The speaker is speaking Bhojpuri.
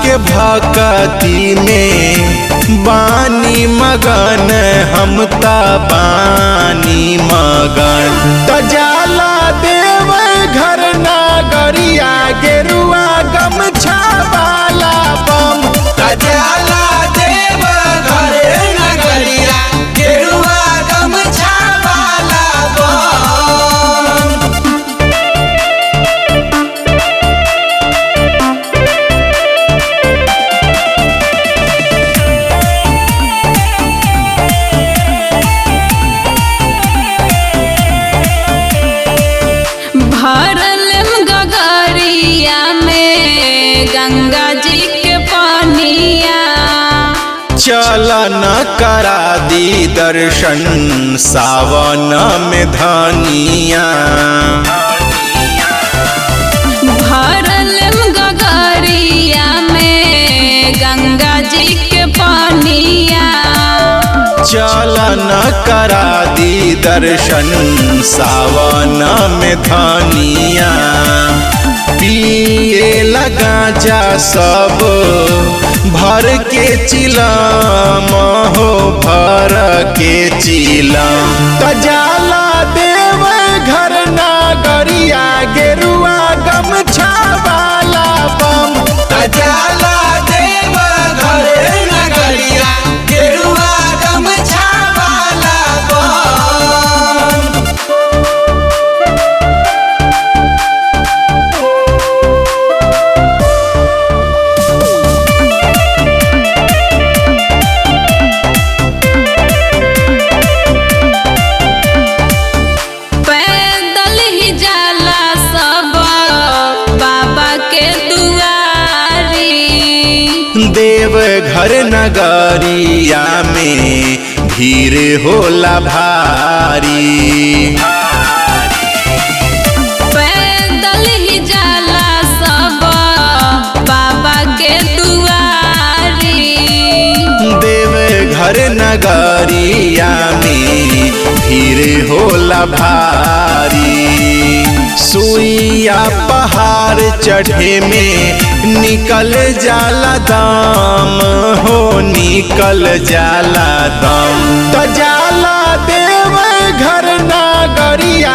के भक्ति में बानी मगन हम ता बानी मगन त जाला देव घर नागरिया गेरुआ गमछा वाला बम जाला देव घर नगरिया गेरुआ गमछा वाला बम भरल गगरिया में गंगा जी के पानिया चल न करा दी दर्शन सावन में धनिया भरल गगरिया में गंगा जी के पानिया चल न करा दी दर्शन सावन में धनिया पिए लगा जा सब भर के चिलम हो भर के चिलम त जाला देव घर नागरिया गेरुआ गमछा वाला बम जाला देव घर नगरिया गेरुआ गमछा वाला बम पैदल ही जाला सब बाबा के दुआरी देव घर नगरिया में भीड़ होला भारी पैदल ही जाला सब बाबा के दुआरी देव घर नगरिया में भीड़ होला भारी सुइया पहाड़ चढ़े में निकल जाला दम हो निकल जाला दम त जाला देव घर नागरिया